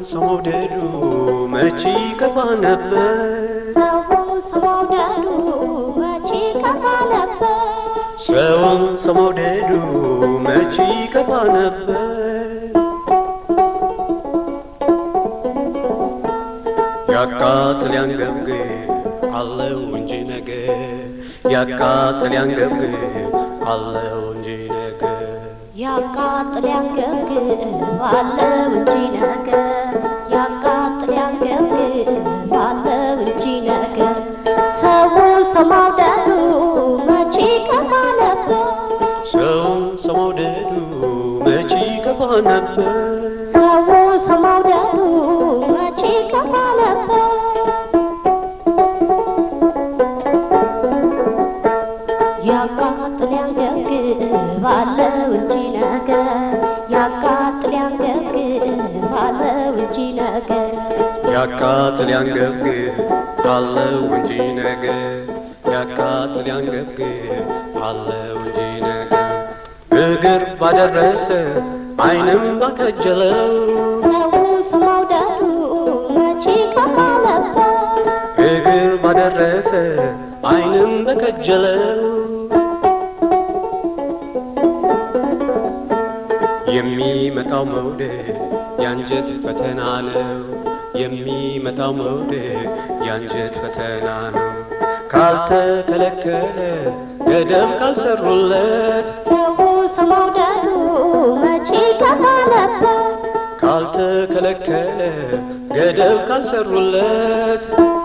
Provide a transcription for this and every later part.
ሰው መውደዱ መቼ ከፋ ነበር ሰውን ሰው መውደዱ መቼ ከፋ ነበር ሰውን ሰው መውደዱ መቼ ከፋ ነበር ያቃጥል ያንገብግብ አለው እንጂ ነገር ያቃጥል ያንገብግብ አለው እንጂ ነገር ያቃጥል ያንገብግብ አለው እንጂ ነገር ያቃጥል ያንገብግብ አለው እንጂ ነገር ሰውን ሰው መውደዱ መቼ ከፋ ነበር ሰውን ሰው መውደዱ መቼ ከፋ ነበር ሰውን ሰው መውደዱ መቼ ከፋ ነበር ያቃጥል ያንገብግብ አለው እንጂ ነገር ያቃጥል ያንገብግብ አለው እንጂ ነገር ያቃጥል ያንገብግብ አለው እንጂ ነገር ያቃጥል ያንገብግብ አለው እንጂ ነገር እግር ባደረሰ ዓይንም ባከጀለው ሰውን ሰው መውደዱ መቼ ከፋ ነበር እግር ባደረሰ ዓይንም በከጀለው የሚመጣው መውደድ የአንጀት ፈተና ነው። የሚመጣው መውደድ የአንጀት ፈተና ነው። ካልተከለከለ ገደብ ካልሰሩለት ሰውን ሰው መውደዱ መቼ ከፋ ነበር ካልተከለከለ ገደብ ካልሰሩለት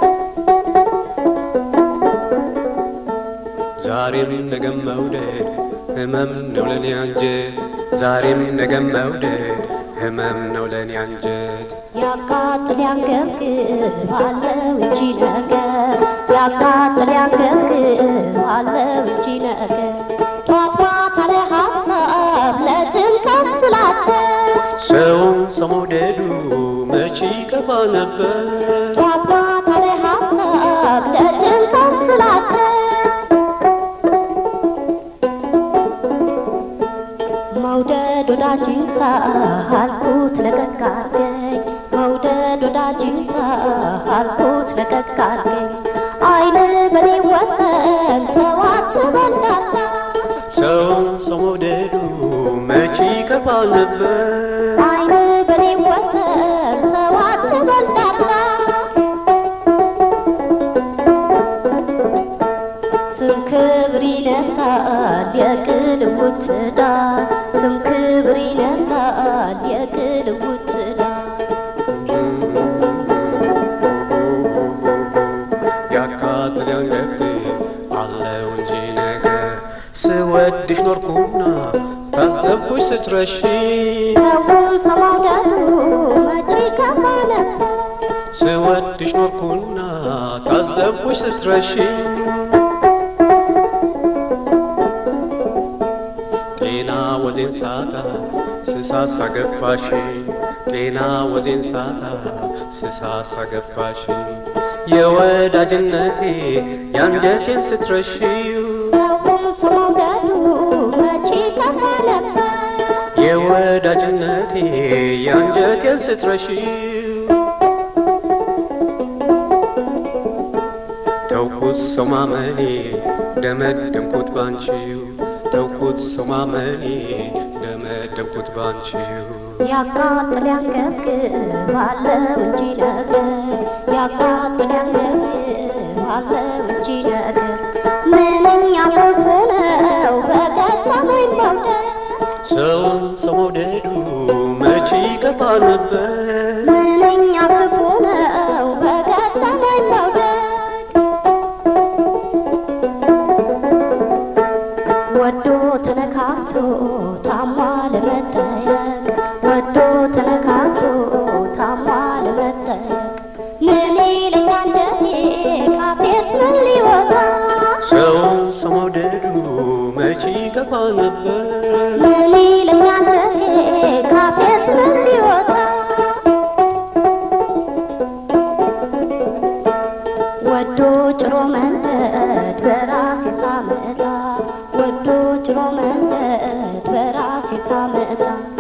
ዛሬም ነገም መውደድ ህመም ነው ለኔ አንጀት ዛሬም ነገም መውደድ ህመም ነው ለኔ አንጀት ያቃጥል ያንገብግብ አለው እንጂ ነገር ያቃጥል ያንገብግብ አለው እንጂ ነገር ጧት ማታ ለሐሳብ ለጭንቀት ስላቸው ሰውን ሰው መውደዱ መቼ ከፋ ነበር ጧት ማታ ለሐሳብ ለጭንቀት ስላቸው መውደድ ወዳጅን ሳልኩት ለቀቅ አርገኝ መውደድ ወዳጅን ሳልኩት ለቀቅ አርገኝ አይን በኔ ወሰን ተዋት በላታ ሰውን ሰው መውደዱ መቼ ከፋ ነበር አይን በኔ ወሰን ተዋት በላታ ስም ክብር ይነሳል የቅልውት ዳር ስም ክብር ይነሳል የቅልውት ዳር ያቃጥል ያንገብግብ አለው እንጂ ነገር ስወድሽ ኖርኩና ታዘብኩሽ ስትረሺ ሰውን ሰው መውደዱ መቼ ከፋ ነበር ስወድሽ ኖርኩና ታዘብኩሽ ስትረሺ ጤና ወዜን ሳጣ ስሳሳ ገፋሽ ጤና ወዜን ሳጣ ስሳሳ ገፋሽ የወዳጅነቴ የአንጀቴን ስትረሺው ሰውን ሰው መውደዱ መቼ ከፋ ነበር የወዳጅነቴ የአንጀቴን ስትረሺው ተውኩት ሰው ማመኔ ደመደምኩት ባንቺው ተውኩት ሰው ማመኔ ደመደምኩት ባንቺው ያቃጥል ያንገብግብ አለው እንጂ ነገር ያቃጥል ያንገብግብ አለው እንጂ ነገር ምንኛ ክፉ ነው በገጠመኝ መውደድ ሰውን ሰው መውደዱ መቼ ከፋ ነበር ምንኛ ክፉ ነው በገጠመኝ መውደድ ወዶ ተነካክቶ ታማ ለመጠየቅ ወዶ ተነካክቶ ታማ ለመጠየቅ ምን ይለኛ አንጀቴ ካፌስ ምን ሊወጣ ሰውን ሰው መውደዱ መቼ ከፋ ነበር ምን ይለኛ አንጀቴ ካፌስ ምን ሊወጣ ወዶ ጭሮ መንደድ በራሴ ሳመጣ ወዶ ጭሮ መንደድ በራሴ ሳመጣ